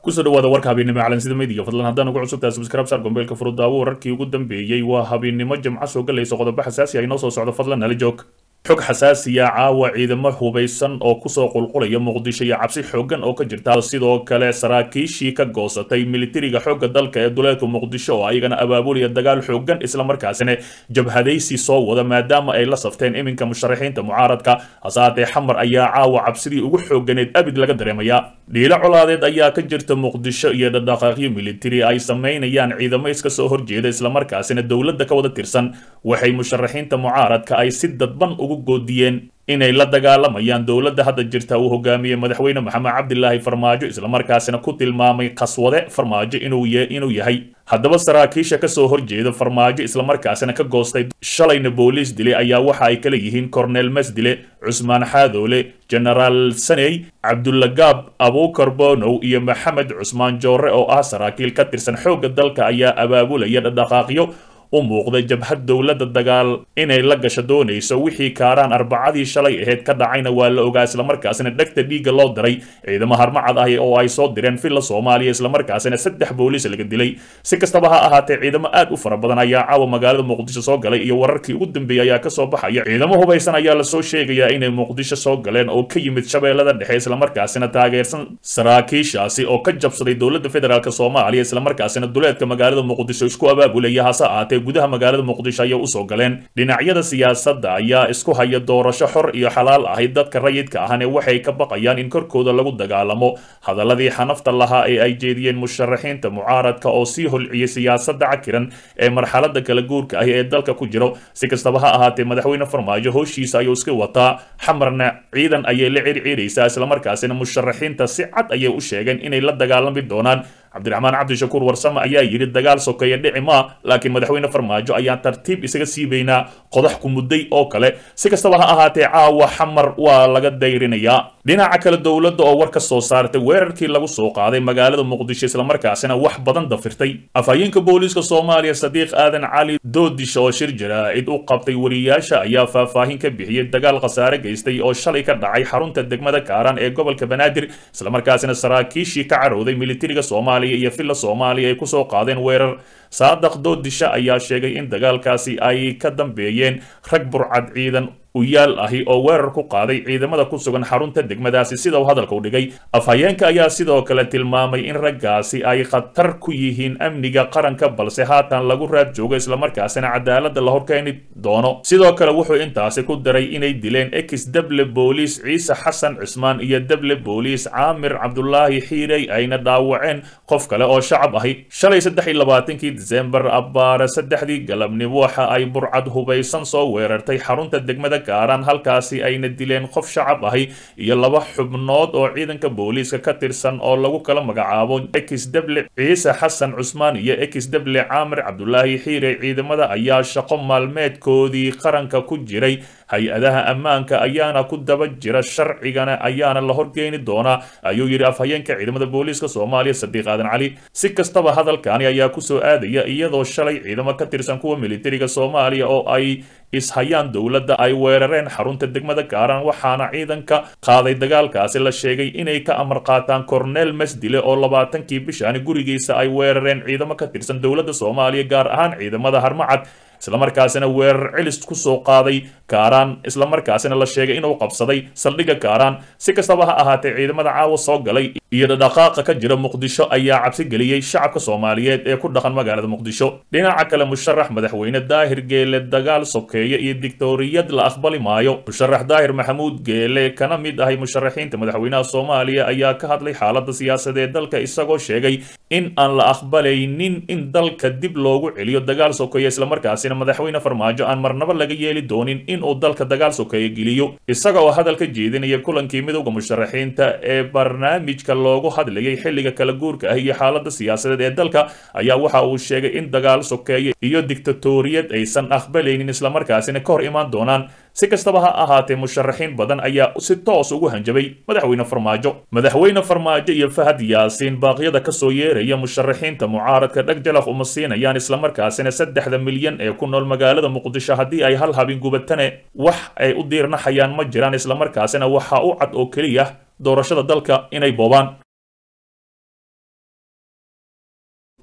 kusoo dhawaada warka habeennimo calansida midiga fadlan haddaan ugu cusubtahay subscribe saar gombeelka furudaawo wararkii ugu dambeeyey waa habeennimo jimco soo galayso qodobo xasaasi ah inoo soo socdo fadlan nala joog xog xasaasiya caawa ciidamo hubaysan oo kusoo qulqulaya muqdisho iyo cabsi xoogan oo ka jirta sidoo kale saraakiishii ka goosatay militariga xoogga dalka ee duleedka muqdisho oo ayagana abaabulaya dagaal xoogan islamarkaasina jabhadaysi soo wada maadaama ay la safteen iminka musharaxiinta mucaaradka hase haatee xamar ayaa caawa cabsidii ugu xooganeed abid laga dareemayaa dhiilo colaadeed ayaa ka jirta muqdisho iyo dhaqdhaqaaqyo militari ay samaynayaan ciidamo iska soo horjeeda islamarkaasina dowladda ka wada tirsan waxay musharaxiinta mucaaradka ay si dadban ugu goodiyeen inay la dagaalamayaan dowladda hadda jirta uu hogaamiyey madaxweyne maxamed cabdilaahi farmaajo islamarkaasina ku tilmaamay qaswade farmaajo inuu yahay haddaba saraakiisha kasoo horjeeda farmaajo islamarkaasina ka goostay shalayna booliis dile ayaa waxa ay kala yihiin cornel mesdile cusmaan xaadoole genaraal saney cabdulagaab abuukar bonow iyo maxamed cusmaan joore oo ah saraakiil ka tirsan xoogga dalka ayaa abaabulaya dhaqdhaqaaqyo u muuqda jabhad dowladda dagaal inay la gasho doonayso wixii kaaraan arbacadii shalay aheyd ka dhacayna waa la ogaa islamarkaasina dhegta dhiigga loo diray ciidamo harmacad ah oo ay soo direen villa soomaaliya islamarkaasina saddex booliis laga dilay si kastaba ha ahaatee ciidamo aad u fara badan ayaa caawa magaalada muqdisho soo galay iyo wararkii ugu dambeeyey ayaa kasoo baxaya ciidamo hubaysan ayaa lasoo sheegayaa inay muqdisho soo galeen oo ka yimid shabeellada dhexe islamarkaasina taageersan saraakiishaasi oo ka jabsaday dowladda federaalk soomaaliya islamarkaasina duleedka magaalada muqdisho isku abaabulaya hase ahaatee gudaha magaalada muqdisho ayay usoo galeen dhinacyada siyaasadda ayaa isku haya doorasho xor iyo xalaal ahayd dadka rayidka ahane waxay ka baqayaan in korkooda lagu dagaalamo hadaladii xanafta lahaa ee ay jeediyeen musharaxiinta mucaaradka oo sii holciyey siyaasadda cakiran ee marxalada kala guurka ah ee dalka ku jiro si kastaba ha ahaatee madaxweyne farmaajo howshiisa ayuu iska wataa xamarna ciidan ayay la circiiraysaa islamarkaasina musharaxiinta si cad ayay u sheegeen inay la dagaalami doonaan cabdiraxmaan cabdishakuur warsame ayaa yidhi dagaal sokeeya dhici maa laakiin madaxweyne farmaajo ayaan tartiib isaga siibaynaa qodax ku mudday oo kale si kastaba ha ahaatee caawa xamar waa laga dayrinayaa dhinaca kale dowladda oo war ka soo saartay weerarkii lagu soo qaaday magaalada muqdisho islamarkaasina wax badan dafirtay afhayeenka booliiska soomaaliya sadiiq aadan cali doodisho oo shir jaraa'id u qabtay wariyaasha ayaa faahfaahin ka bixiyey dagaal khasaare geystay oo shalay ka dhacay xarunta degmada kaaraan ee gobolka banaadir islamarkaasina saraakiishii ka carowday militariga soomaaliya iyo villa soomaaliya ay kusoo qaadeen weerar saadaq doodisha ayaa sheegay in dagaalkaasi ay ka dambeeyeen rag burcad ciidan uyaal ahi oo weerar ku qaaday ciidamada ku sugan xarunta degmadaasi sida uu hadalka u dhigay afhayeenka ayaa sidoo kale tilmaamay in raggaasi ay khatar ku yihiin amniga qaranka balse haatan lagu raad joogo islamarkaasina cadaaladda la horkeeni doono sidoo kale wuxuu intaasi ku daray inay dileen ex deble booliis ciise xasan cismaan iyo deble booliis caamir cabdulaahi xiirey ayna dhaawaceen qof kale oo shacab ahi shalay saddex iyo labaatankii disembar abbaare saddexdii galabnimo waxa ay burcad hubaysan soo weerartay xarunta degmada gaaraan halkaasi ayna dileen qof shacab ahi iyo laba xubnood oo ciidanka booliiska ka tirsan oo lagu kala magacaabo ex deble ciise xasan cusmaan iyo ex deble caamir cabdulaahi xiire ciidamada ayaa shaqo maalmeedkoodii qaranka ku jiray hay-adaha ammaanka ayaana ku daba jira sharcigana ayaana la horgeeni doonaa ayuu yidhi afhayeenka ciidamada booliiska soomaaliya sadiiq aadan cali si kastaba hadalkani ayaa kusoo aadaya iyadoo shalay ciidamo ka tirsan kuwa militariga soomaaliya oo ay ishayaan dowladda ay weerareen xarunta degmada gaaraan waxaana ciidanka qaaday dagaalkaasi la sheegay inay ka amar qaataan cornel mesdile oo labaatankii bishaani gurigiisa ay weerareen ciidamo ka tirsan dowladda soomaaliya gaar ahaan ciidamada harmacad islamarkaasina weerar celis ku soo qaaday kaaraan islamarkaasina la sheegay inuu qabsaday saldhigga kaaraan si kastaba ha ahaatee ciidamada caawa soo galay iyo dhadhaqaaqa ka jira muqdisho ayaa cabsi geliyey shacabka soomaaliyeed ee ku dhaqan magaalada muqdisho dhinaca kale musharax madaxweyne daahir geele dagaal sokeeye iyo dictoriyad la aqbali maayo musharax daahir maxamuud geele kana mid ahay musharaxiinta madaxweynaha soomaaliya ayaa ka hadlay xaaladda siyaasadeed dalka isagoo sheegay in aan la aqbalaynin in dalka dib loogu celiyo dagaal sokeeye islamarkaasina madaxweyne farmaajo aan marnaba laga yeeli doonin in uu dalka dagaal sokeeye geliyo isaga oo hadal ka jeedinaya kulankii midowda musharaxiinta ee barnaamijka loogu hadlayay xilliga kala guurka ah iyo xaaladda siyaasadeed ee dalka ayaa waxa uu sheegay in dagaal sokeeye iyo dictatoriyad aysan aqbalaynin islamarkaasina ka hor imaan doonaan si kastaba ha ahaatee musharaxiin badan ayaa si toos ugu hanjabay madaxweyne farmaajo madaxweyne farmaajo iyo fahad yaasiin baaqyada kasoo yeeraya musharaxiinta mucaaradka dheg jalaq uma siinayaan islamarkaasina saddexda milyan ee ku nool magaalada muqdisho haddii ay hal habin gubatane wax ay u diirnaxayaan ma jiraan islamarkaasina waxaa u cad oo keliya doorashada dalka inay boobaan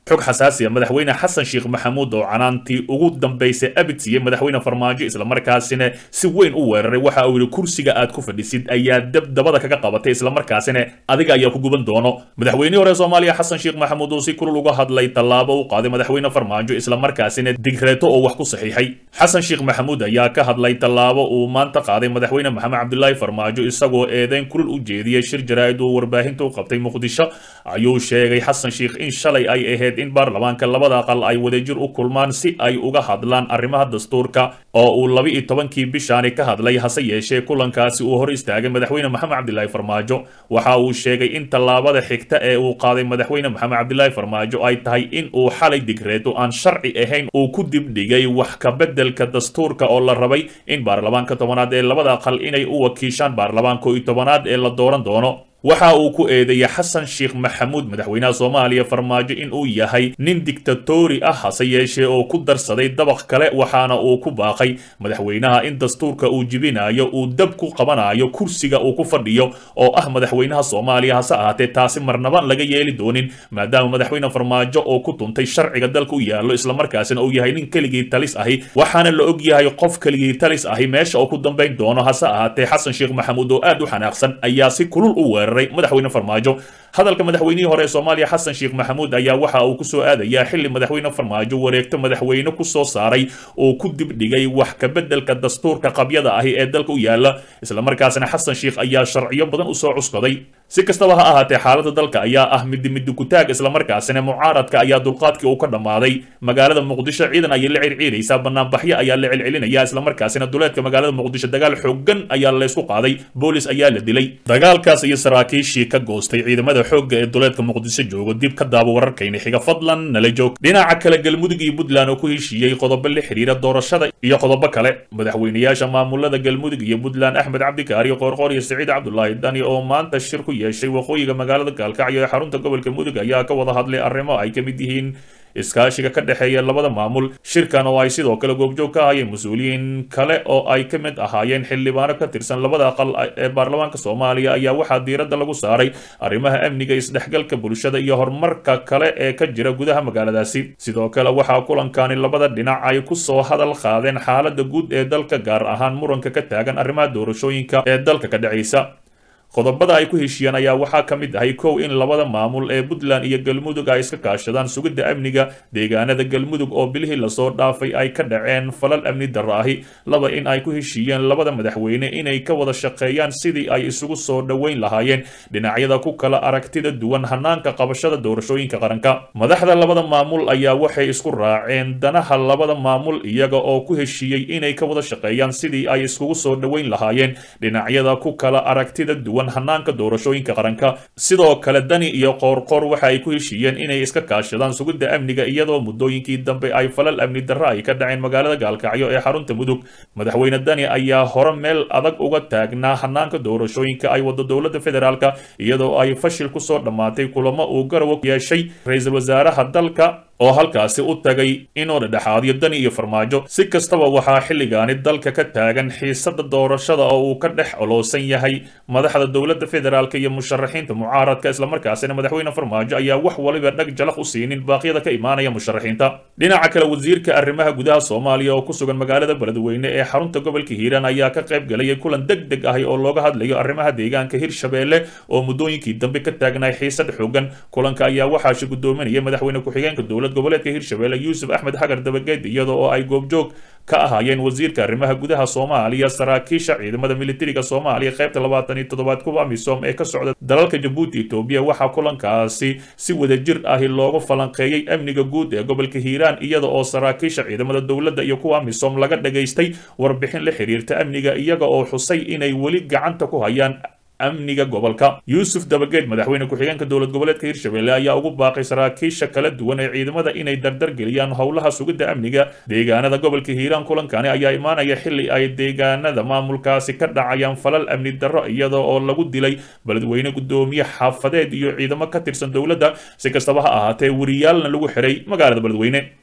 xog xasaasi a madaxweyne xasan sheekh maxamuud oo canaantii ugu dambaysay abid siiyey madaxweyne farmaajo islamarkaasina si weyn u weeraray waxa uu yidhi kursiga aad ku fadhisid ayaa dabdabada kaga qabatay islamarkaasina adiga ayaa ku guban doono madaxweynihii hore soomaaliya xasan sheekh maxamuud uu si kulul uga hadlay tallaabo u qaaday madaxweyne farmaajo islamarkaasina digreeto oo wax ku saxiixay xasan sheekh maxamuud ayaa ka hadlay tallaabo uu maanta qaaday madaxweyne maxamed cabdilaahi farmaajo isagoo eedeyn kulul u jeediyey shir jaraa'id uu warbaahinta u qabtay muqdisho ayuu sheegay xasan sheekh in shalay ay ahayd in baarlamaanka labada aqal ay wadajir u kulmaan si ay uga hadlaan arrimaha dastuurka oo uu laba iyo tobankii bishaani ka hadlay hase yeeshee kulankaasi uu hor istaagay madaxweyne maxamed cabdilaahi farmaajo waxa uu sheegay in tallaabada xigta ee uu qaaday madaxweyne maxamed cabdilaahi farmaajo ay tahay in uu xalay digreeto aan sharci ahayn uu ku dibdhigay wax ka beddelka dastuurka oo la rabay in baarlamaanka tobanaad ee labada aqal inay u wakiishaan baarlamaanka iyo tobanaad ee la dooran doono waxa uu ku eedeeyey xasan sheekh maxamuud madaxweynaha soomaaliya farmaajo in uu yahay nin dictatori ah hase yeeshee oo ku darsaday dabaq kale waxaana uu ku baaqay madaxweynaha in dastuurka uu jibinayo uu dab ku qabanayo kursiga uu ku fadhiyo oo ah madaxweynaha soomaaliya hase ahaatee taasi marnaba laga yeeli doonin maadaama madaxweyne farmaajo oo ku tuntay sharciga dalka u yaallo islamarkaasina uu yahay nin keligii talis ahi waxaana la og yahay qof keligii talis ahi meesha oo ku dambayn doono hase ahaatee xasan sheekh maxamuud oo aad u xanaaqsan ayaa si kulul u weeraray madaxweyne farmaajo hadalka madaxweynihii hore ee soomaaliya xasan sheekh maxamuud ayaa waxa uu ku soo aadayaa xilli madaxweyne farmaajo wareegto madaxweyne ku soo saaray oo ku dibdhigay wax ka beddelka dastuurka qabyada ahi ee dalka u yaala islamarkaasina xasan sheekh ayaa sharciyo badan u soo cuskaday si kastaba ha ahaatee xaaladda dalka ayaa ah midi midi kutaag islamarkaasina mucaaradka ayaa dulqaadkii uu ka dhammaaday magaalada muqdisho ciidan ayay la circiiraysaa banaanbaxyo ayaa la celcelinaya islamarkaasina duleedka magaalada muqdisho dagaal xoogan ayaa laysku qaaday boolis ayaa la dilay dagaalkaas iyo saraakiishii ka goostay ciidamada xoogga ee duleedka muqdisho joogo dib ka daabo wararkayna xiga fadlan nala joog dhinaca kale galmudug iyo puntland oo ku heshiiyey qodobo la xiriira doorashada iyo qodobo kale madaxweynayaasha maamulada galmudug iyo puntland axmed cabdikaari qoorqoor iyo siciid cabdulaahi dani oo maanta shir ku yeeshay waqooyiga magaalada gaalkacyo ee xarunta gobolka mudug ayaa ka wada hadlay arrimo ay ka mid yihiin iskaashiga ka dhexeeya labada maamul shirkan oo ay sidoo kale goobjoog ka ahayeen mas-uuliyiin kale oo ay ka mid ahaayeen xildhibaano ka tirsan labada aqal ee baarlamaanka soomaaliya ayaa waxaa diiradda lagu saaray arrimaha amniga isdhexgalka bulshada iyo horumarka kale ee ka jira gudaha magaaladaasi sidoo kale waxaa kulankani labada dhinac ay ku soo hadal qaadeen xaaladda guud ee dalka gaar ahaan muranka ka taagan arrimaha doorashooyinka ee dalka ka dhacaysa qodobada ay ku heshiiyeen ayaa waxaa ka mid ahay kow in labada maamul ee puntland iyo galmudug ay iska kaashadaan sugidda amniga deegaanada galmudug oo bilihii lasoo dhaafay ay ka dhaceen falal amni darro ahi laba in ay ku heshiiyeen labada madaxweyne inay ka wada shaqeeyaan sidii ay isugu soo dhoweyn lahaayeen dhinacyada ku kala aragtida duwan hanaanka qabashada doorashooyinka qaranka madaxda labada maamul ayaa waxay isku raaceen danaha labada maamul iyaga oo ku heshiiyey inay ka wada shaqeeyaan sidii ay iskugu soo dhoweyn lahaayeen dhinacyada ku kala aragtida duwan hanaanka doorashooyinka qaranka sidoo kale dani iyo qoorqoor waxa ay ku heshiiyeen inay iska kaashadaan sugidda amniga iyadoo muddooyinkii dambe ay falal amni darro ay ka dhaceen magaalada gaalkacyo ee xarunta mudug madaxweyne dani ayaa hore meel adag uga taagnaa hanaanka doorashooyinka ay wado dowladda federaalka iyadoo ay fashil kusoo dhammaatay kulamo uu garawa yeeshay ra-iisul wasaaraha dalka oo halkaasi u tagay inuu dhedhexaadiyo dani iyo farmaajo si kastaba waxaa xilligaani dalka ka taagan xiisada doorashada oo uu ka dhex oloosan yahay madaxda dowladda federaalk iyo musharaxiinta mucaaradka islamarkaasina madaxweyne farmaajo ayaa wax waliba dhag jalaq u siinin baaqyada ka imaanaya musharaxiinta dhinaca kale wasiirka arrimaha gudaha soomaaliya oo ku sugan magaalada beledweyne ee xarunta gobolka hiiraan ayaa ka qayb galayay kulan deg deg ahi oo looga hadlayo arrimaha deegaanka hirshabeelle oo muddooyinkii dambe ka taagnaay xiisad xooggan kulanka ayaa waxaashi gudoominaya madaxweyne ku-xigeenka dowlad goboleedka hirshabeelle yuusuf axmed xagar dabageed iyada oo ay goobjoog ka ahaayeen wasiirka arrimaha gudaha soomaaliya saraakiisha ciidamada militariga soomaaliya qaybta labaatan iyo toddobaad kuwa amisom ee ka socda dalalka jabuuti etoobiya waxaa kulankaasi si wadajir ahi loogu falanqeeyey amniga guud ee gobolka hiiraan iyada oo saraakiisha ciidamada dowladda iyo kuwa amisom laga dhagaystay warbixin la xiriirta amniga iyaga oo xusay inay weli gacanta ku hayaan amniga gobolka yuusuf dabageed madaxweyne ku-xigeenka dowlad goboleedka hirshabelle ayaa ugu baaqay saraakiisha kala duwan ee ciidamada inay dardar geliyaan howlaha sugidda amniga deegaanada gobolka hiiraan kulankani ayaa imaanaya xilli ay deegaanada maamulkaasi ka dhacayaan falal amni darro iyada oo lagu dilay beledweyne guddoomiye xaafadeed iyo ciidamo ka tirsan dowladda si kastaba ha ahaatee wariyaalna lagu xiray magaalada beledweyne